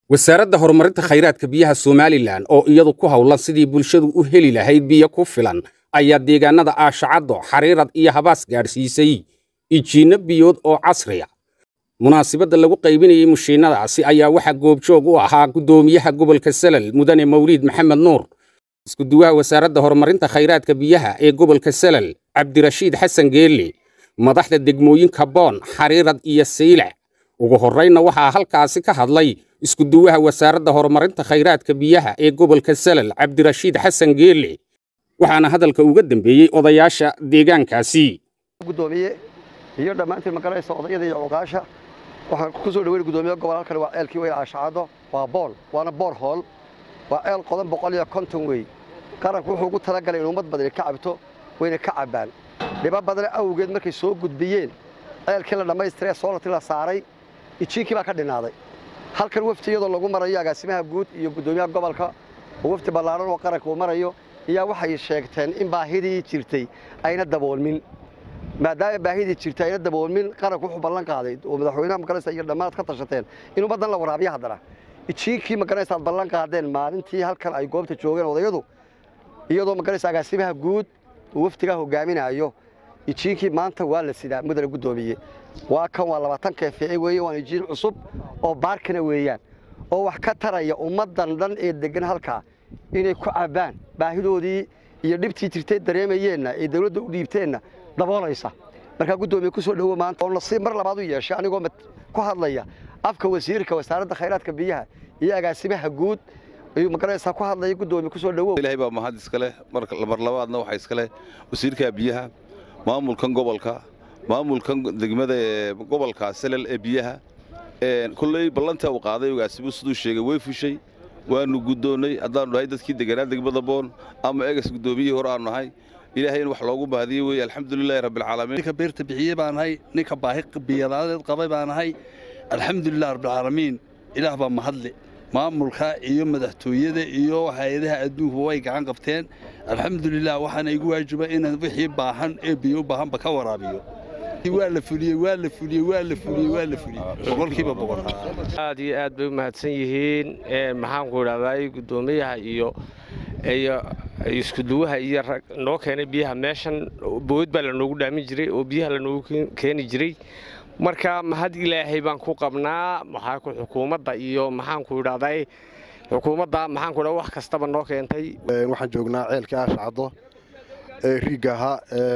wasaaradda horumarinta khayraadka biyaha somalilan oo iyadu ku howlan sidii bulshadu u heli lahayd biyo ku filan ayaa deegaannada aashacaddo xariirad iyo habaas gaadhsiisay ijiinno biyood oo casriya munaasibadda lagu qaybinayey mushiinnadaasi ayaa waxaa goobjoog u ahaa guddoomiyaha gobolka salal mudane mawliid maxamed nuur iskuduwaha wasaaradda horumarinta khayraadka biyaha ee gobolka salal cabdirashiid xasan geelle madaxda degmooyinka boon xariirad iyo saylac ugu horraynna waxaa halkaasi ka hadlay iskuduwaha wasaaradda horumarinta khayraadka biyaha ee gobolka salal cabdirashiid xasan geelle waxaana hadalka uga dambeeyey odayaasha deegaankaasi gudoomiye iyo dhammaantiin magaranaysa odayada iyo cuqaasha waxaan ku soo dhaweyn gudoomiye gobol halkan waa ceelkii weyn aashacado waa bool waana boor hool waa ceel qodan boqol iyo konton wey qaranku wuxuu ugu talagalay in ummad badani ka cabto wayna ka cabbaan dhiba badan awgeed markay soo gudbiyeen ceelkii la dhammaystiree soolartii la saaray ijiinkii baa ka dhinaaday halkan wafti iyadoo lagu marayo agaasimaha guud iyo guddoomiyaha gobolka oo wafti ballaaran oo qaranka uu marayo ayaa waxay sheegteen in baahidii jirtay ayna daboolmin maadaama baahidii jirtay ayna daboolmin qaranku wuxuu ballan qaaday oo madaxweynaha magaranaysa iyo dhammaad ka tashateen in ummaddan la waraabiyo haddana ijiinkii magaranaysa aad ballan qaadeen maalintii halkan ay goobta joogeen odayadu iyadoo magaranaysa agaasimaha guud uu waftigaa hogaaminayo ijiinkii maanta waa la sidaa mudane guddoomiye waa kan waa labaatan keefice weeye waan ijiin cusub oo baarkana weeyaan oo wax ka taraya ummaddan dhan ee deggan halkaa inay ku cabbaan baahidoodii iyo dhibtii jirtay dareemayeenna ee dawladda u dhiibteenna daboolaysa markaa guddoomiye ku soo dhowo maanta oo nasiib mar labaad u yeeshay anigoo ku hadlaya afka wasiirka wasaaradda khayraadka biyaha iyo agaasimaha guud ayuu magaranaysaa ku hadlaya guddoomiye ku soo dhowow ilaahay baa mahad iskale mar labaadna waxaa iskale wasiirka biyaha maamulkan gobolka maamulkan degmada ee gobolka salal ee biyaha kolley ballantaa uu qaaday ogaasimu siduu sheegay way fushay waanu guddoonnay haddaanu nahay dadkii deganaa degmada boon ama egas guddoomiyihii hore aanu nahay ilaahay in wax loogu bahdiyey weye alxamdulilaahi rabbilcaalamiin ninka beerta bixiye baan ahay ninka baahi biyadaadeed qabay baan ahay alxamdulilah rabbilcaalamiin ilaah baa mahadle maamulka iyo madaxtooyada iyo hay-adaha adduunku way gacan qabteen alxamdulilah waxaana igu waajiba inaan wixii baahan ee biyo u baahanba ka waraabiyo waa la fuliyey waa la fuliyey waa la fuliyey waa la fuliyey boqolkiiba boqol aad iyo aad bay u mahadsan yihiin maxaanku idhahdaa guddoomiyaha iyo iyo iskuduwaha iyo rag noo keenay biyaha meeshan bood baa lanoogu dhaamin jiray oo biyaha lanoogu keeni jiray marka mahad ilaahay baan ku qabnaa maxaa xukuumadda iyo maxaanku idhahdaa xukuumadda maxaanku idhahdaa wax kastaba noo keentay waxaan joognaa ceelkii aashacaddo ee riigga ahaa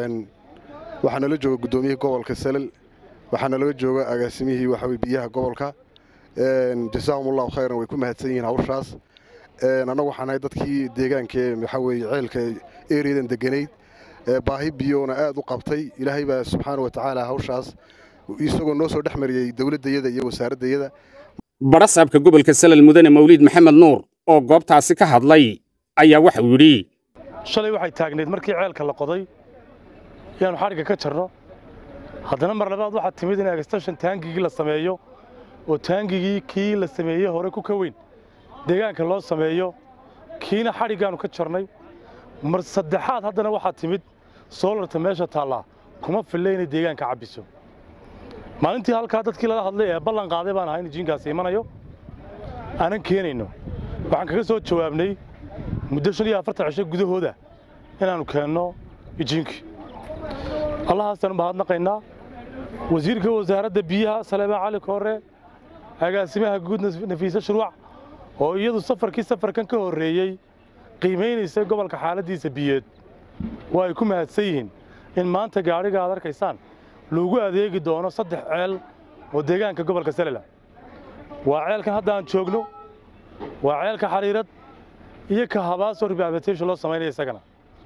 waxaa nala jooga guddoomiyihii gobolka salal waxaa nalaga jooga agaasimihii waxaweye biyaha gobolka jasaahumullahu khayran way ku mahadsan yihiin hawshaas annagu waxaan nahay dadkii deegaankee waxaa weeye ceelka ereyadan deganayd baahi biyoona aad u qabtay ilaahay baa subxaana wa tacaala hawshaas isagoo noo soo dhex mariyey dowladdayada iyo wasaaraddayada badhasaabka gobolka salal mudane mawliid maxamed nuur oo goobtaasi ka hadlay ayaa waxau yidhi shalay waxay taagnayd markii ceelka la qoday inaannu xadhigga ka jarno haddana mar labaad waxaa timid in agstashan taangigii la sameeyo oo taangigii kii la sameeyey hore ku ka weyn deegaanka loo sameeyo kiina xadhiggaannu ka jarnay mar saddexaad haddana waxaa timid soolarta meesha taallaa kuma fille inay deegaanka cabbiso maalintii halkaa dadkii lala hadlay ee ballan qaaday baan ahay in ijiinkaasi imanayo aanan keenayno waxaan kaga soo jawaabnay muddo shan iyo afartan cisho gudahooda inaannu keenno ijiinkii allahaasaan mahadnaqaynaa wasiirka wasaaradda biyaha saleemaan cali koore agaasimaha guud nafiise shuruuc oo iyadu safarkii safarkan ka horreeyey qiimaynaysa gobolka xaaladdiisa biyeed waa ay ku mahadsan yihiin in maanta gaadhiga aad arkaysaan loogu adeegi doono saddex ceel oo deegaanka gobolka salala waa ceelkan hadda aan joogno waa ceelka xariirad iyo ka habaasoo rehabilitation loo samaynaya isagana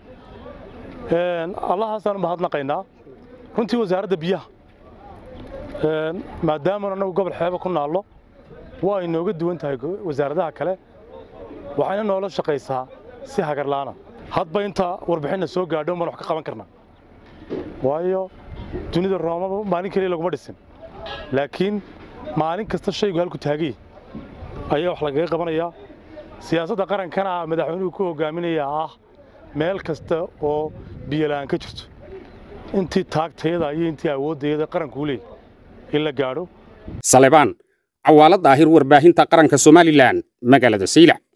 allahaasaanu mahadnaqaynaa runtii wasaaradda biyaha maadaamanu annagu gobol xeeba ku naallo waa ay nooga duwan tahay wasaaradaha kale waxayna noola shaqaysaa si hagarlaana hadba inta warbixinna soo gaadho baan wax ka qaban karnaa waayo dunida roomaba maalin keliya laguma dhisin laakiin maalin kasta shaygu halku taagay ayaa wax lagaga qabanayaa siyaasadda qarankana madaxweynuhu ku hogaaminayaa ah meel kasta oo biyola'aan ka jirto intii taagtayada iyo intii awooddayada qarankuu leeyay in la gaadho salebaan cawaalo daahir warbaahinta qaranka somalilan magaalada saylac